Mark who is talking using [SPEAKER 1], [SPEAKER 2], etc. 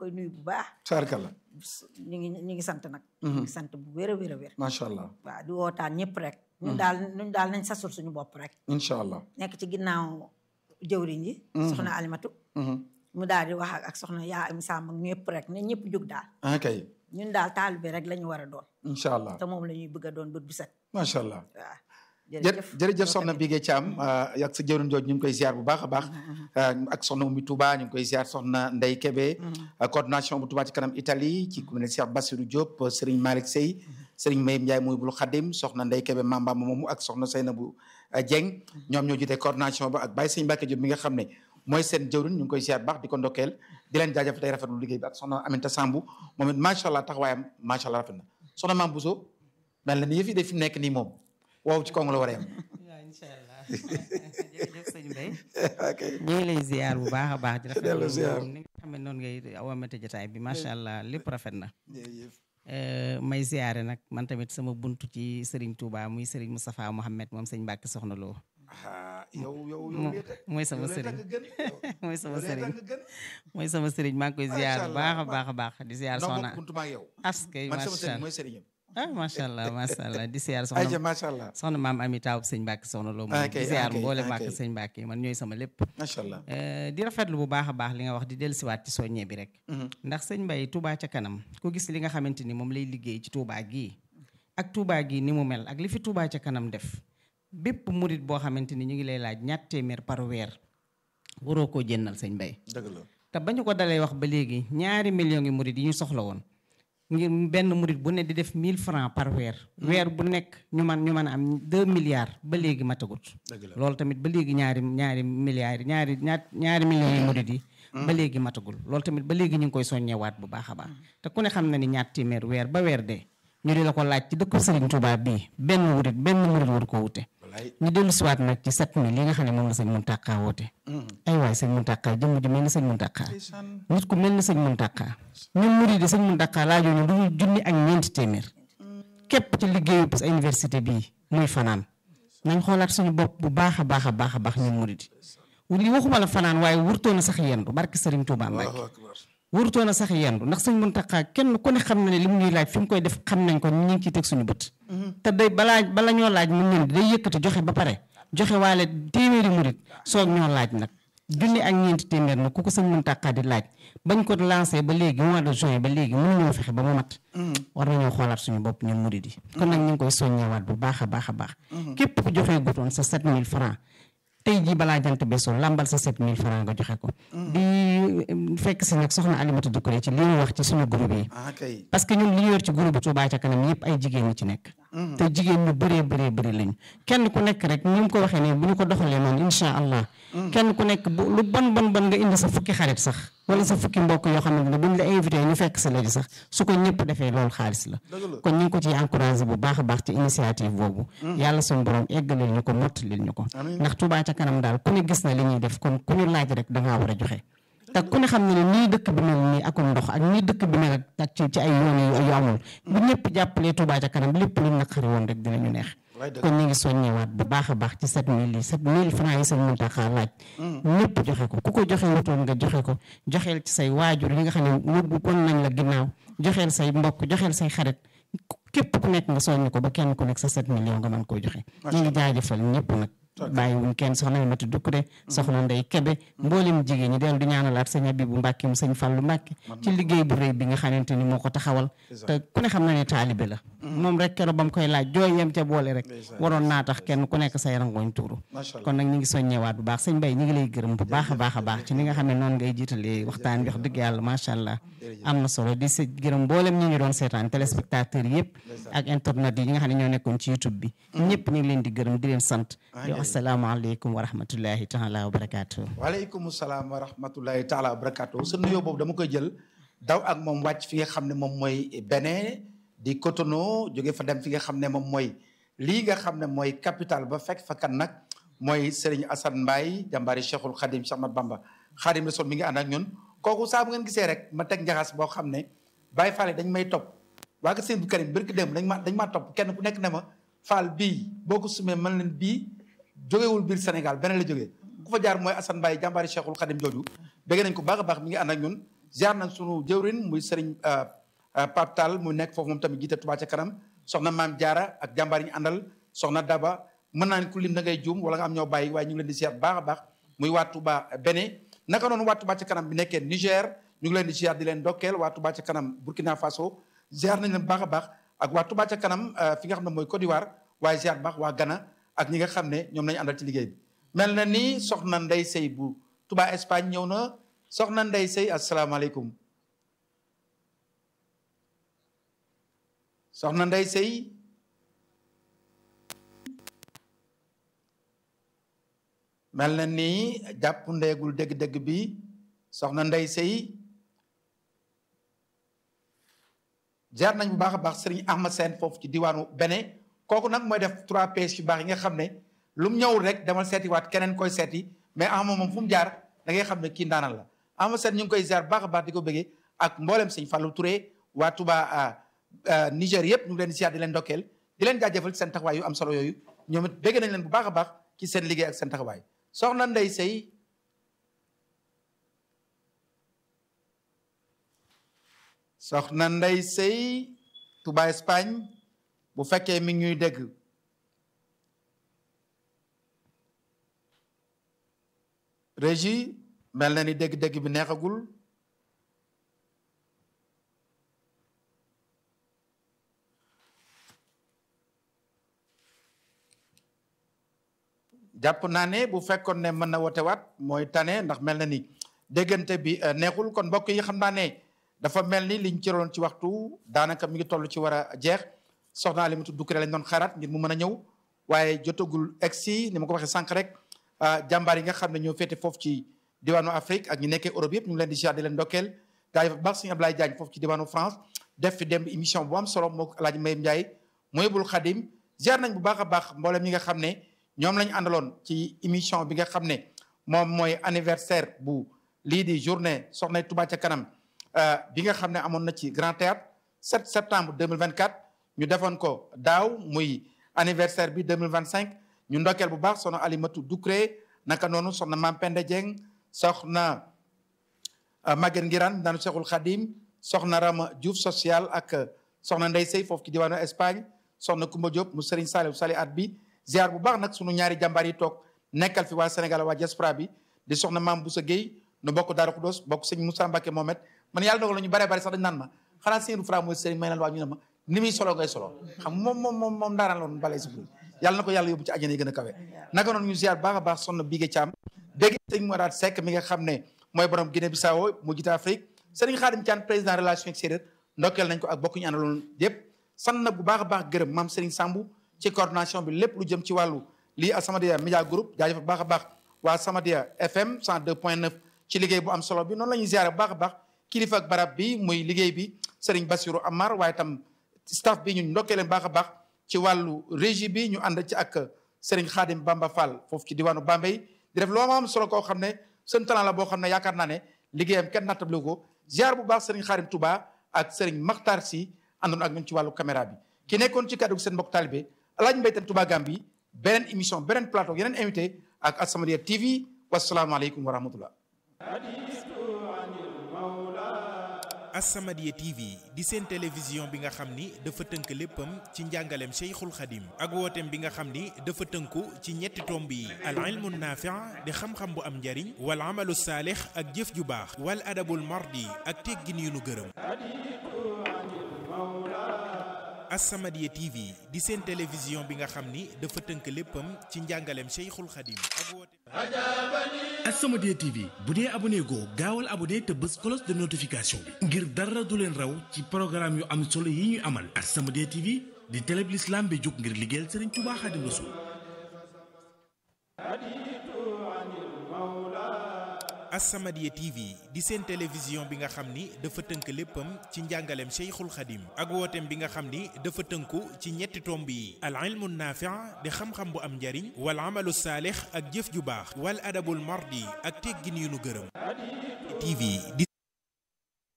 [SPEAKER 1] koy nuyu bu baax
[SPEAKER 2] tabarkalla
[SPEAKER 1] ñu ngi ñu ngi sant nag ñu ngi sant bu wér a wér a wér
[SPEAKER 2] macha allah
[SPEAKER 1] waaw di wootaan ñëpp rek ñun daal ñun daal nañ sasul suñu bopp rek
[SPEAKER 2] incha allah
[SPEAKER 1] nekk ci ginnaaw jëwriñ yi soxna alimatu mu daal di wax ak soxna yaa am sàmm ak ñëpp rek ne ñëpp jóg daal
[SPEAKER 2] ah kay
[SPEAKER 1] ñun daal taalibe rek la ñu war a doon
[SPEAKER 2] incha allah
[SPEAKER 1] te moom la ñuy bëgg a doon bët bu set
[SPEAKER 2] macha allah
[SPEAKER 1] waaw
[SPEAKER 2] jërëjëf jërëjëf soxna Bigué Thiam ak sa jëwriñ jooju ñu ngi koy ziar bu baax a baax ak soxna Oumy Touba ñu ngi koy ziar soxna Ndeye Kébé coordination bu Touba ci kanam Italie ci ku mel ne Cheikh Bassirou Diop Serigne Malick Sey Serigne Mayim Ndiaye muy bul Khadim soxna Ndeye Kébé Mamba moomu ak soxna Seynabou Dieng ñoom ñoo jiite coordination ba ak Baye Sëñ Mbacke Diop mi nga xam ne mooy seen jëwriñ ñu ngi koy ziar baax di ko ndokkeel di leen jaajëf tey rafetlu liggéey bi ak soxna Aminta Sambu moom it macha allah taxawaayam macha allah rafet na soxna Mame Bousso mel na ni yëf yi de fi mu nekk nii moom waaw ci kaw la war a yem
[SPEAKER 3] waaw incha allah jërëjëf sëñ Mbaye
[SPEAKER 2] ok
[SPEAKER 3] ñu ngi lay ziar bu baax a baax di
[SPEAKER 2] Delloo
[SPEAKER 3] rafetlu
[SPEAKER 2] ziar.
[SPEAKER 3] ni nga xam ne noonu ngay awamate jotaay bi macha allah lépp rafet na
[SPEAKER 2] jërëjëf
[SPEAKER 3] Euh, may ziare nag man tamit sama buntu ci Serigne Touba muy Serigne Moustapha Mohamed moom sëñ Mbacke Soxna Lo
[SPEAKER 2] ah yow yow yow
[SPEAKER 3] Mo-
[SPEAKER 2] lee tax-
[SPEAKER 3] mooy sama
[SPEAKER 2] yow lee tax
[SPEAKER 3] sëriñ
[SPEAKER 2] nga gën yow.
[SPEAKER 3] mooy sama
[SPEAKER 2] yow lee tax
[SPEAKER 3] sëriñ
[SPEAKER 2] nga gën.
[SPEAKER 3] mooy sama Serigne maa ngi koy ziar bu
[SPEAKER 2] Macha
[SPEAKER 3] baax a
[SPEAKER 2] Allah.
[SPEAKER 3] baax a baax di ziar
[SPEAKER 2] noo
[SPEAKER 3] soxna
[SPEAKER 2] bokk buntu ma ak yow
[SPEAKER 3] askay
[SPEAKER 2] man sama
[SPEAKER 3] macha
[SPEAKER 2] sëriñ
[SPEAKER 3] allah
[SPEAKER 2] mooy sëriñam
[SPEAKER 3] ah macha allah macha allah di ziar
[SPEAKER 2] ayca
[SPEAKER 3] soxna
[SPEAKER 2] macha allah
[SPEAKER 3] soxna maam Ami Taw sëñ Mbacke Soxna Lo moom
[SPEAKER 2] Ah,
[SPEAKER 3] di
[SPEAKER 2] kay,
[SPEAKER 3] ziar
[SPEAKER 2] ah, kay,
[SPEAKER 3] mboole
[SPEAKER 2] ah,
[SPEAKER 3] Mbacke
[SPEAKER 2] kay.
[SPEAKER 3] sëñ Mbacke man ñooy sama lépp
[SPEAKER 2] macha allah
[SPEAKER 3] Euh, di rafetlu bu baax a baax li nga wax di dellusiwaat ci soññe bi rek ndax sëñ Mbaye Touba ca kanam ku gis li nga xamante ni moom lay liggéey ci Touba gii ak Touba gii ni mu mel ak li fi Touba ca kanam def bépp murit boo xamante ni ñu ngi lay laaj ñatt téeméer par weer waroo koo jëndal sëñ Mbaye
[SPEAKER 2] dëgg la
[SPEAKER 3] te ba ñu ko dalee wax ba léegi ñaari millions yi murit yi ñu soxla woon ngir benn murit bu ne di def 1000 francs par weer weer bu nekk ñu man ñu mën a am 2 milliards ba léegi matagut
[SPEAKER 2] dëgg la
[SPEAKER 3] loolu tamit ba léegi ñaari ñaari milliards yi ñaari ñaar ñaari millions yi murit yi ba léegi matagul loolu tamit ba léegi ñu ngi koy soññewaat bu baax a baax te ku ne xam na ni ñaar téeméer weer ba weer dee ñu di la ko laaj ci dëkku Serigne Touba bii benn murit benn murit waru ko wute
[SPEAKER 2] walaay
[SPEAKER 3] ñu dellu siwaat nag ci sept mille li nga xam ne moom la sëñ Muntaqa woote ay waay sëñ Muntaqa jëmm ji mel ni sëñ Muntaqa
[SPEAKER 2] ndeysaan
[SPEAKER 3] nit ku mel ni sëñ Muntaqa ñun murid yi sëñ Muntaqa laajoo ñu lu dul junni ak ñeenti téeméer képp ci liggéeyu sa université bii muy fanaan nañ xoolaat suñu bopp bu baax a baax a baax a baax ñun murid yi li waxuma la fanaan waaye wurtoon a sax yendu barki sëriñ Touba Mbacke
[SPEAKER 2] allahu akbar
[SPEAKER 3] warutoon a sax yendu ndax sëñ Muntaxa kenn ku ne xam na ne li mu ñuy laaj fi mu koy def xam nañ ko ñu ngi ciy teg suñu bët te day balaa bala ñoo laaj mu ñëw day yëkkati joxe ba pare joxe waale téeméeri murit soog ñoo laaj nag junni ak ñeenti téeméer nag ku ko sëñ Muntaxa di laaj bañ ko lancé ba léegi mois de juin ba léegi mënuñoo fexe ba mu mat war nañoo xoolaat suñu bopp ñun murit yi kon nag ñu ngi koy soññewaat bu baax a baax a baax képp ku joxee gutoon sa 7000 francs tey jii balaa jant beesoo lambal sa 7000 francs nga joxe ko. di eh, fekk si nag soxna Alimatu Dukure ci li mu wax ci suñu groupe yi.
[SPEAKER 2] ah kay
[SPEAKER 3] parce que ñun li ñu yor ci groupe Touba ca kanam yëpp ay jigéen ñi ci nekk. te jigéen ñu bëree bëree bëri lañu. kenn ku nekk rek ni mu ko waxee nii bu ñu ko doxalee noonu incha allah. kenn ku nekk bu lu bon bon bon nga indi sa fukki xarit sax. wala sa fukki mbokk yoo xamante ne buñ la invité ñu fekk sa léegi sax su ko ñëpp defee loolu xaalis la.
[SPEAKER 2] dëgg la
[SPEAKER 3] kon ñu ngi ko ciy encouragé bu baax a baax ci initiative boobu. yàlla suñu borom eggalil ñu ko mottalil ñu ko.
[SPEAKER 2] Amiin.
[SPEAKER 3] ndax Touba ca kanam daal ku ne gis na li ñuy def kon ku ñu laaj rek da ngaa war a joxe. te ku ne xam ne ne nii dëkk bi mel nii akum ndox ak nii dëkk bi mel ak ci ci ay yoon yu yu amul bu ñëpp jàppalee Touba ca kanam lépp lu naqari woon rek dinañu neex.
[SPEAKER 2] wallaay dëgg
[SPEAKER 3] kon ñu ngi soññewaat bu baax a baax ci 7000 yi 7000 francs yi sëñ Muntaxa laaj. ñëpp joxe ko ku ko joxe wutoon nga joxe ko joxeel ci say waajur yi nga xam ne yóbbu kon nañ la ginnaaw joxeel say mbokk joxeel say xarit képp ku nekk nga soññ ko ba kenn ku nekk sa 7 millions nga mën koo joxe. ñu ngi jaajëfal ñëpp nag. bàyyiwuñ kenn soxna Mati Dukure soxna Ndey Kebe mboolem jigéen ñi dellu di ñaanalaat sëñ Abibu Mbàkke mu sëñ Fallu Mbàkke ci liggéey bu rëy bi nga xamante ni moo ko taxawal te ku ne xam na ne taalibe la moom rek keroog ba mu koy laaj jooy yem ca boole rek waroon naa tax kenn ku nekk say rangooñ tuuru
[SPEAKER 2] macha allah
[SPEAKER 3] kon nag ñu ngi soññewaat bu baax sëñ Mbay ñu ngi lay gërëm bu baax a baax a baax ci ni nga xam ne noonu ngay jiitalee waxtaan bi wax dëgg yàlla macha allah am na solo di sa gërëm mboolem ñi ñu doon seetaan téléspectateurs yëpp ak internet yi nga xam ne ñoo nekkoon ci youtube bi ñëpp ñu ngi leen di gërëm di leen sant di wax asalaamaaleykum wa rahmatullahi taala wa barakaatu
[SPEAKER 2] waaleykum salaam wa rahmatullahi taala wa barakatuh sa nuyoo boobu dama koy jël daw ak moom wàcc fi nga xam ne moom mooy Bénin di Cotonou jóge fa dem fi nga xam ne moom mooy lii nga xam ne mooy capital ba fekk fa kan nag mooy Serigne Assane Mbaye jàmbaari Cheikhul Khadim Cheikh Ahmad Bamba Khadim Rasul mi ngi ànd ak ñun kooku saa bu ngeen gisee rek ma teg njaxas boo xam ne Baye Fall dañ may topp waa nga seen bu Karim barki dem dañ ma dañ maa topp kenn ku nekk ne ma Fall bii boo ko sumee mën leen bii jógewul biir Sénégal beneen la jógee ku fa jaar mooy Assane Mbaye jàmbaari Cheikhul Khadim jooju bëgg nañ ko baax a baax mi ngi ànd ak ñun ziar nañ sunu jëwrin muy sëriñ Pape Tall mu nekk foofu moom tamit jiite Touba ca kanam soxna maam Diarra ak jàmbaar yi ñu àndal soxna Daba mën naa ne ku lim da ngay juum wala nga am ñoo bàyyi waaye ñu ngi leen di ziar baax a baax muy waa Touba Bénin naka noonu waa Touba ca kanam bi nekkee Niger ñu ngi leen di ziar di leen dokkeel waa Touba ca kanam Burkina Faso ziar nañ leen baax a baax ak waa Touba ca kanam fi nga xam ne mooy Côte d'Ivoire waaye ziar baax waa Ghana ak ñi nga xam ne ñoom lañu àndal ci liggéey bi mel na ni soxna Ndey Sey bu Touba Espagne ñëw na soxna Ndey Sey asalaamaaleykum soxna Ndey Sey mel na ni jàpp ndeegul dégg-dégg bi soxna Ndey Sey jaar nañ bu baax a baax sëriñ Ahmad Sène foofu ci diwaanu Bénin kooku nag mooy def 3 PS yu baax yi nga xam ne lu mu ñëwul rek demal seetiwaat keneen koy seeti mais Ahmad moom fu mu jaar da ngay xam ne kii ndaanal la Ahmad Sène ñu ngi koy ziar baax a baax di ko bëggee ak mboolem sëñ Fallou Touré waa Touba Niger yëpp ñu ngi leen di ziar di leen ndokkeel di leen jaajëfal ci seen taxawaay yu am solo yooyu ñoom it bëgg nañ leen bu baax a baax ci seen liggéey ak seen taxawaay soxna Ndey Sey soxna Ndey Sey Touba Espagne bu fekkee mi ngi ñuy dégg régie mel na ni dégg-dégg bi neexagul jàpp naa ne bu fekkoon ne mën na woote waat mooy tane ndax mel na ni déggante bi neexul kon mbokk yi xam naa ne dafa mel ni liñ cëroon ci waxtu daanaka mi ngi toll ci war a jeex soxna Alimatu Dukkure lañ doon xaaraat ngir mu mën a ñëw waaye jotagul egsi ni ma ko waxee sànq rek jàmbaar yi nga xam ne ñoo féete foofu ci diwaanu Afrique ak ñu nekkee Europe yëpp ñu ngi leen di ziar di leen ndokkeel daa baax sëñ Ablaye Diagne foofu ci diwaanu France def fi dem émission bu am solo moo El Hadj Mayim Ndiaye mooy bul xadim ziar nañ bu baax a baax mboolem ñi nga xam ne ñoom lañu àndaloon ci émission bi nga xam ne moom mooy anniversaire bu lii di journée soxna Touba ca kanam bi nga xam ne amoon na ci Grand Théâtre 7 septembre 2024 ñu defoon ko daaw muy anniversaire bi 2025 ñu ndokkeel bu baax soxna Alimatu Dukré naka noonu soxna Mam Pende Dieng soxna Maguette Ngirane daanu Cheikhul Khadim soxna Rama Diouf social ak soxna Ndey Sey foofu ci diwaanu Espagne soxna Kumba Diop mu Serigne Saliou Sali at bi ziar bu baax nag sunu ñaari jàmbaar yi toog nekkal fi waa Sénégal waa diaspora bi di soxna Mam Boussa Gueye nu bokk Daaru Xudoos bokk sëñ Moussa Mbacke Mohamed man yàlla dogal na ñu bare bare sax dañ naan ma xanaa seen fra mooy Serigne may naan waa ñu ne ma ni muy solo ngay solo xam moom moom moom moom daanaan loon balay si yàlla na ko yàlla yóbbu ci àjjana yi gën a kawe naka noonu ñu ziar baax a baax sonn Bigué Thiam dégg sëñ Mourad Seck mi nga xam ne mooy borom Guinée Bissau mu jiite Afrique Serigne Khadim Thiam président relation extérieure ndokkeel nañ ko ak bokk ñu àndaloon yëpp sant na bu baax a baax gërëm maam Serigne Sambou ci coordination bi lépp lu jëm ci wàllu lii As-Samadiyya Media Group jaajëf bu baax a baax waa As-Samadiyya FM 102.9 ci liggéey bu am solo bi noonu la ñuy ziare bu baax a baax kilifa ak barab bi muy liggéey bi Serigne Bassirou Amar waaye tam staff bi ñu ndokkee leen baax a baax ci wàllu régie bi ñu ànd ci ak Serigne Khadim Bamba Fall foofu ci diwaanu Bambey di def loo ma am solo koo xam ne seen talent la boo xam ne yaakaar naa ne liggéeyam kenn nattable ko ziar bu baax Serigne Khadim Touba ak Serigne Makhtar Sy àndoon ak ñun ci wàllu caméra bi ki nekkoon ci kàddu gi seen mbokk talibé Alaaji Mbay Teen Touba Gambi beneen émission beneen plateau yeneen invité ak As-Samadiyya TV wasalaamaaleykum wa rahmatullah
[SPEAKER 4] As-Samadiyya TV di seen télévision bi nga xam ni dafa tënk léppam ci njàngaleem Cheikhul Khadim ak wooteem bi nga xam ni dafa tënku ci ñetti tomb yi al ilmu naafi' di xam-xam bu am njariñ wal amalu saalix ak jëf ju baax wal adabul mardi ak teggin yu nu gërëm As-Samadiyya TV di seen télévision bi nga xam ni dafa tënk léppam ci njàngaleem Cheikhul Khadim ak wooteem
[SPEAKER 5] As-Samadiyya TV bu dee abonné goo gaawal abonné te bës cloche de notification bi ngir dara du leen raw ci programme yu am solo yi ñuy amal As-Samadiyya TV di télé bi l'islam bi jóg ngir liggéeyal Serigne Touba Khadim Rassoul
[SPEAKER 4] As-Samadiyya TV di seen télévision bi nga xam ni dafa tënk léppam ci njàngaleem Cheikhul Khadim ak wooteem bi nga xam ni dafa tënku ci ñetti tomb yi al ilmu naafi' di xam-xam bu am njariñ wal amalu saalix ak jëf ju baax wal adabul mardi ak teggin yu nu gërëm TV di